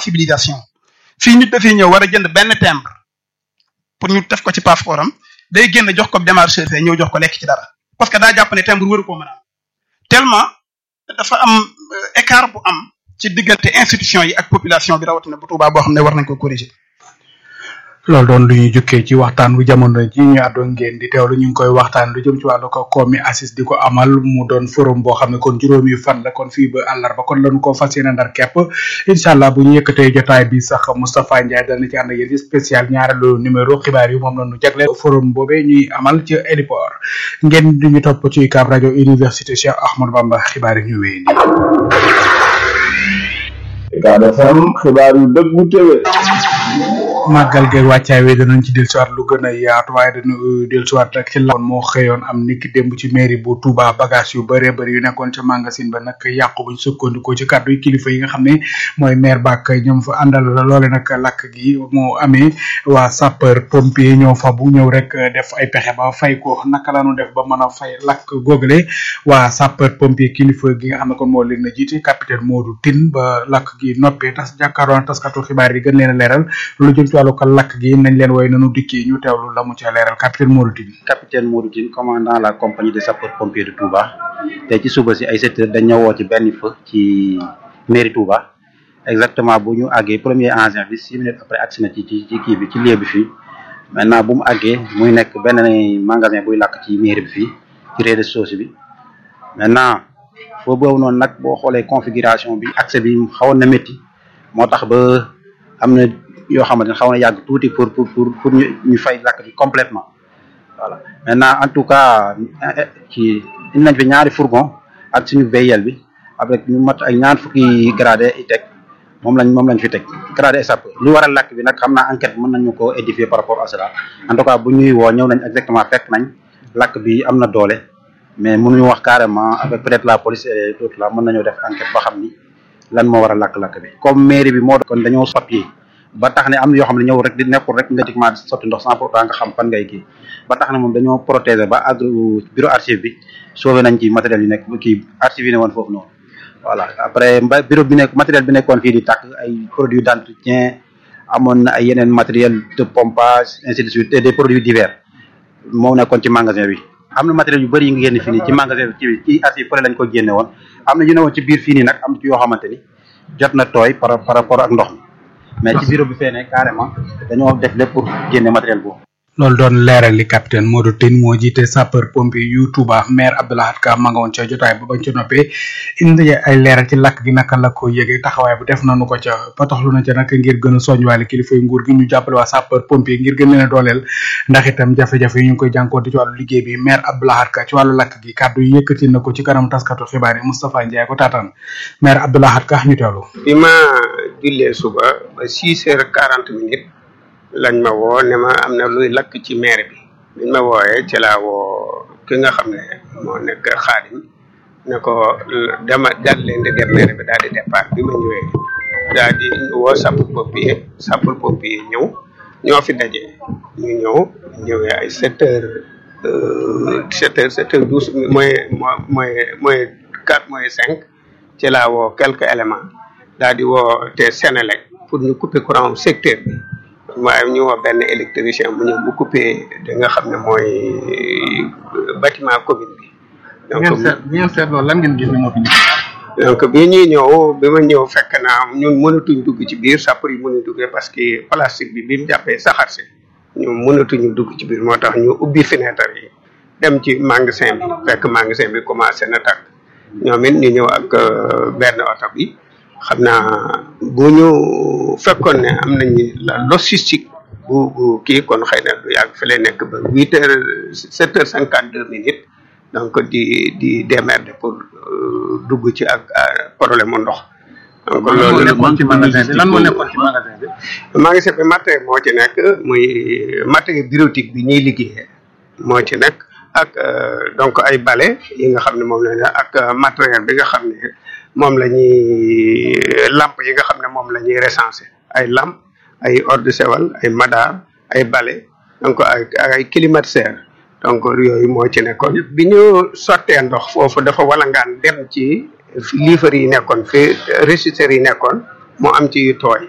sensibilisation fii nit dafay ñëw war a jënd benn timbre pour ñu def ko ci passeport am day génn jox ko démarcheur fee ñëw jox ko lekk ci dara parce que daa jàpp ne timbre waru koo mën a am tellement dafa am écart bu am ci diggante institution yi ak population bi rawatina bu Tuubaa boo xam ne war nañ ko corriger. loolu doon lu ñuy jukkee ci waxtaan bu jamono ji ñu àddoon ngeen di teewlu ñu ngi koy waxtaan lu jëm ci wàllu ko koomi assis di ko amal mu doon forum boo xam ne kon juróomi fan la kon fii ba àllarba kon lañu ko fas yéene ndar képp incha allah bu ñu yëkkatee jotaay bi sax Moustapha Ndiaye dana ci ànd ak yéen ci spécial ñaareelu numéro xibaar yi moom la ñu jagle forum boobee ñuy amal ci héliport ngeen di ñu topp ci UCAB rajo université Cheikh Ahmadou Bamba xibaar yi ñu wéy UCAB FM xibaar yu dëggu téwé màggal geeg wàccaay wi danañ ci dellusiwaat lu gën a yaatu waaye dañu dellusiwaat rek ci la moo xëyoon am niki démb ci mairie bu Touba bagage yu bëree bëri yu nekkoon ca magasin ba nag yàqu buñ sukkandikoo ci kàddu yi kilifa yi nga xam ne mooy maire bak ñoom fa àndal loole nag lakk gi moo amee waa sapeur pompier ñoo fa bu ñëw rek def ay pexe ba fay ko naka la ñu def ba mën a fay lakk googale waa sapeur pompier kilifa gi nga xam ne kon moo leen na jiite capitaine Modou Tine ba lakk gi noppee tas jàkkaaroon taskatu xibaar yi gën leen a leeral lu jëm ci wàllu ko lakk gi nañ leen woy nanu dikkee ñu teewlu la mu ca leeral capitaine Modou Tine capitaine Modou Tine commandant la compagnie de sapeurs pompiers de Touba te ci suba si ay sept heures dañ ñëwoo ci benn feu ci mairie Touba exactement bu ñu àggee premier engin bi six minutes après agsi na ci ci ci kii bi ci lieu bi fii maintenant bu mu àggee muy nekk benn magasin buy lakk ci mairie bi fii ci rez-de-chaussée bi maintenant foo boobu noonu nag boo xoolee configuration bi accès bi xawoon na métti moo tax ba am na yoo xamante ne xaw na yàgg tuuti pour pour pour pour ñu ñu fay lakk bi complètement voilà maintenant en tout cas ci indi nañ fi ñaari fourgon ak suñu VIL bi avec ñu mat ay ñaar fukki gradé i teg moom lañ moom lañ fi teg gradé SAP lu waral lakk bi nag xam naa enquête mën nañu ko édifier par rapport à cela en tout cas bu ñuy woo ñëw nañ exactement fekk nañ lakk bi am na doole mais mënuñu wax carrément avec peut-être la police et tout là mën nañoo def enquête ba xam ni lan moo war a lakk-lakk bi comme mairie bi moo kon dañoo papier ba tax ne am na yoo xam ne ñëw rek di nekkul rek nga diquement sotti ndox sans pourtant nga xam fan ngay kii ba tax ne moom dañoo protéger ba àgg bureau archive bi sauvé nañ ci matériel yu nekk kii archive yi ne woon foofu noonu voilà après mba bureau bi nekk matériel bi nekkoon fii di tàkk ay produits d'entretien amoon na ay yeneen matériel de pompage ainsi de suite et des produits divers moo nekkoon ci magasin bi am na matériel yu bëri yi nga génne fii nii ci magasin bi ci ci archive fële lañ ko génne woon am na yu ne woon ci biir fii nii nag am na ci yoo xamante ni jot na tooy par par rapport ak ndox mi mais ci bureau bi fee ne carrément dañoo def lépp pour génne matériel boobu. loolu doon leeral li capitaine Modou Tine moo jiite sapeur pompier yu Touba maire Abdoulahat Ka ma nga woon ca jotaay ba bañ ca noppee indi ay leeral ci lakk gi naka la ko yëgee taxawaay bu def nañu ko ca patoxlu na ca nag ngir gën a soññwaale kilifa yu nguur gi ñu jàppale waa sapeur pompier ngir gën leen a dooleel ndax itam jafe-jafe yi ñu ngi koy jànkoonte ci wàllu liggéey bi maire Abdoulahat Ka ci wàllu lakk gi kàddu yi yëkkati na ko ci kanam taskatu xibaar yi Moustapha Ndiaye ko taataan maire Abdoulahat Ka ñu teewlu. bi ma jullee suba ba six heures quarante minutes lañ ma woo ne ma am na luy lakk ci maire bi biñ ma wooyee ci laa woo ki nga xam ne moo nekk xaadim ne ko dama daal leen di dem maire bi daal di départ bi ma ñëwee daal di woo sapeur pompier sapeur pompier ñëw ñoo fi daje ñu ñëw ñëwee ay sept heures sept heures sept heures douze mooy mooy mooy quatre mooy cinq ci laa woo quelques éléments daal di woo te Sénélec pour ñu couper courant secteur bi waaye ñu woo benn électricien bu ñëw bu coupé da nga xam ne mooy bâtiment commune bi. donc bi ngeen seet loolu lan ngeen gis ne moo fi donc bi ñuy ñëw bi ma ñëw fekk naa ñun mënatuñ dugg ci biir sapeur yi mënuñ duggee parce que plastique bi bi mu jàppee saxaar si ñu mënatuñu dugg ci biir moo tax ñu ubbi fenêtre yi dem ci magasin bi fekk magasin bi commencé na tàkk ñoom it ñu ñëw ak benn oto bi. xam naa bu ñu fekkoon ne am nañu la logistique bu bu kii kon xëy na du yàgg fi lay nekk ba huit heures sept heures cinquante deux minutes donc di di démerder pour dugg ci ak problème mu ndox. donc loolu nekkoon ci magasin bi lan moo nekkoon ci magasin bi. magasin bi matériel moo ci nekk muy matériel bureautique bi ñuy liggéeyee moo ci nekk ak donc ay balai yi nga xam ne moom la ak matériel bi nga xam ne. moom la ñuy lamp yi nga xam ne moom la ñuy recenser ay lamp ay eau de Javel ay madar ay balai donc ay ay climatiseur donc yooyu moo ci nekkoon bi ñu sottee ndox foofu dafa walangaan dem ci liifar yi nekkoon fi régisseurs yi nekkoon moo am ci yu tooy